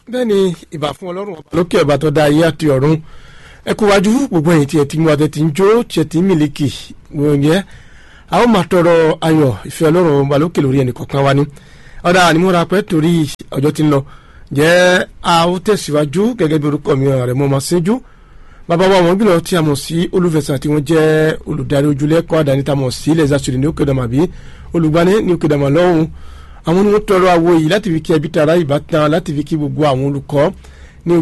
bẹ́ẹ̀ ni ìbà fún ọlọ́run ọba lókè ọba tó dá ayé àti ọ̀run ẹ kú wájú gbogbo ẹ̀yìn tí ẹ ti mú adé tí ń jó tí ẹ ti ń mìlíkì wọ̀nyẹ́ a ó máa tọrọ ayọ̀ ìfẹ́ ọlọ́run ọba lókè lórí ẹnì kọ̀ọ̀kan wa ni ọ̀dà ànímọ́ra pẹ́ torí ọjọ́ tí ń lọ jẹ́ a ó tẹ̀síwájú gẹ́gẹ́ bí orúkọ mi rẹ̀ mọ́ máa ṣíjú bàbá wa wọn gbìlọ tí a mọ̀ sí olùfẹ̀sán tí wọ́n jẹ́ olùdarí ojúlẹ̀kọ́ àdáni tá a mọ̀ sí lẹ́sà sùdì ní òkèdàmà bí olùgbani ní òkèdàmà lọ́hùn àwọn ni wọ́n tọrọ àwo yìí láti fi kí ẹbí tara ìbátan láti fi kí gbogbo àwọn olùkọ́